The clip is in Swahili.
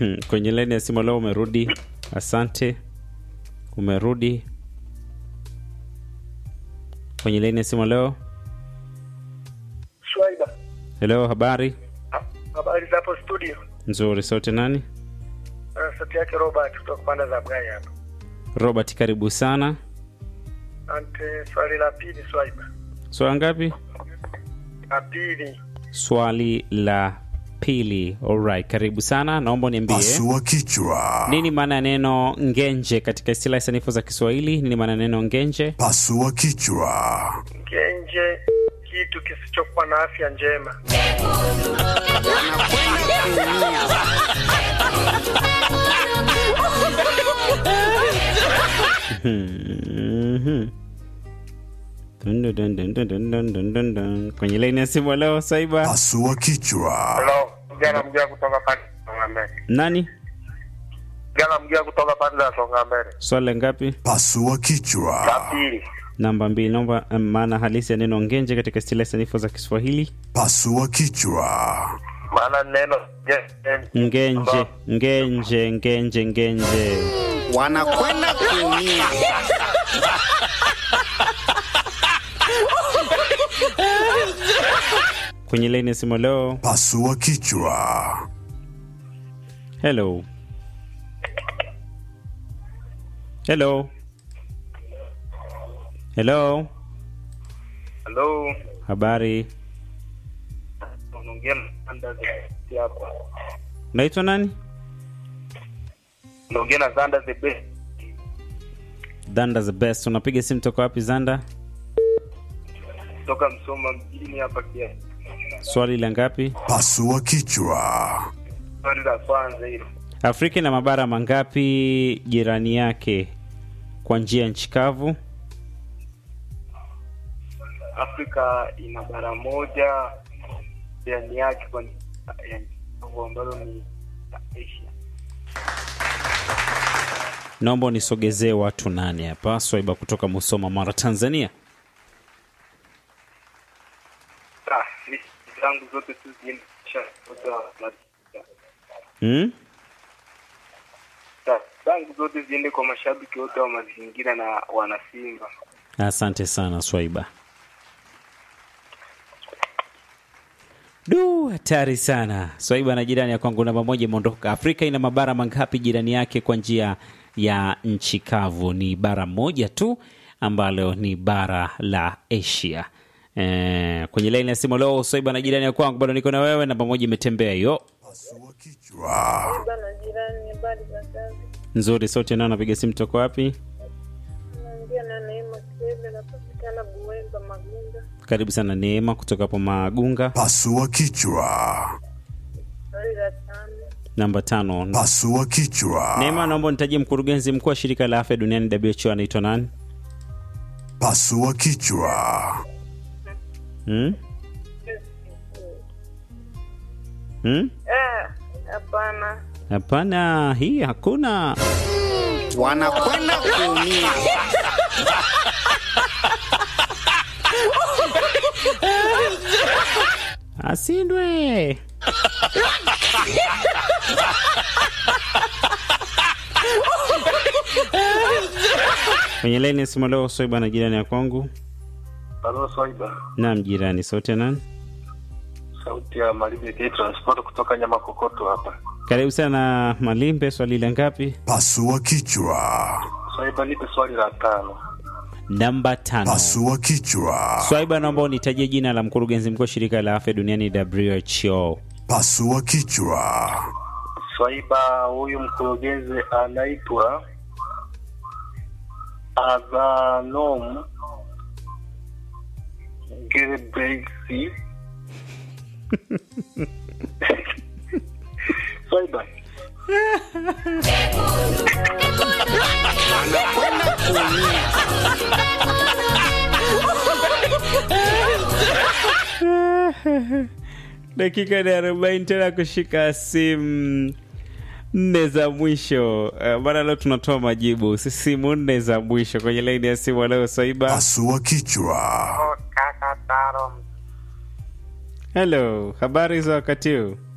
kwenye laini ya simu leo umerudi. Asante, umerudi kwenye laini ya simu leo. Shwaida, Hello, habari habari za hapo studio? nzuri. Sauti nani? Uh, sauti yake Robert kutoka panda za Bgai hapa. Robert, karibu sana. Ante, swali la pili Swaiba, Swali ngapi? la pili Swali la pili. Alright, karibu sana. Naomba uniambie Pasua kichwa. nini maana ya neno ngenje katika istilahi sanifu za Kiswahili? Nini maana ya neno ngenje? Pasua kichwa. ngenje, kitu kisichokuwa na afya njema. Mhm. Dun, dun, dun, dun, dun, dun, dun, dun, dun. Kwenye laini ya simu leo Saiba, Pasua kichwa. Hello, mjana mjia kutoka pande za Songa Mbele. nani? Mjana mjia kutoka pande za Songa Mbele. Swali la ngapi? Pasua La kichwa. pili, Namba mbili. Naomba um, maana halisi ya neno ngenje katika istilahi sanifu za Kiswahili. Pasua kichwa. maana neno nge- Ngenje, ngenje, ngenje, ngenje. wanakwenda kuumia. Kwenye laini ya simu leo. Pasua kichwa. Hello. Hello. Hello. Hello, Habari. unaongea na Zanda the Best hapa. Unaitwa nani? Unaongea na Zanda the Best. Zanda the best. Unapiga simu toka wapi Zanda? Kutoka Msoma mjini hapa kia. Swali la ngapi? Pasua kichwa. Swali la kwanza hilo. Afrika ina mabara mangapi jirani yake kwa njia ya nchi kavu? Afrika ina bara moja ndani yake kwa ya nchi kavu ambalo ni Asia. Naomba unisogezee watu nane hapa. Swaiba kutoka Musoma, Mara, Tanzania. Ah, list zangu zote tu ziendesha wote wa Hmm? Ah, zangu zote ziende kwa mashabiki wote wa mazingira na wanasimba. Asante sana Swaiba. Du, hatari sana. Swaiba na jirani ya kwangu namba moja imeondoka. Afrika ina mabara mangapi jirani yake kwa njia ya nchi kavu? Ni bara moja tu ambalo ni bara la Asia. Eh, kwenye laini ya simu leo Swaiba na jirani ya kwangu bado niko na wewe, namba moja imetembea hiyo. Pasua kichwa. bana jirani, habari za kazi? Nzuri, sauti nao napiga simu toka wapi? Naongea na Neema Kele, napatikana Buemba Magunda. Karibu sana Neema kutoka hapo Magunga. Pasua kichwa. Swali la tano, Namba tano. Pasua kichwa. Neema, naomba nitajie mkurugenzi mkuu wa shirika la afya duniani WHO anaitwa nani? Pasua kichwa. Hmm? Hmm? Eh, hapana. Hapana, hii hakuna. wanakwenda kuumia. Asindwe. Kwenye laini ya simu leo Swaiba na jirani ya kwangu. Halo Swaiba, Naam, jirani, sauti ya nani? sauti ya Malibia K Transport kutoka Nyama Kokoto hapa. Karibu sana Malimbe, swali la ngapi? Pasua kichwa. Swaiba, nipe swali la tano. Namba tano. Pasua kichwa. Swaiba, naomba unitajie jina la mkurugenzi mkuu wa shirika la afya duniani WHO. Pasua kichwa. Swaiba, huyu mkurugenzi anaitwa Adhanom Ghebreyesus. Swaiba, wanakwenda kuumia. dakika ni arobaini tena kushika simu nne za mwisho uh, maana leo tunatoa majibu si simu nne za mwisho kwenye laini ya simu leo Swaiba. Pasua kichwa. kaka Taro Hello, habari za wakati huu?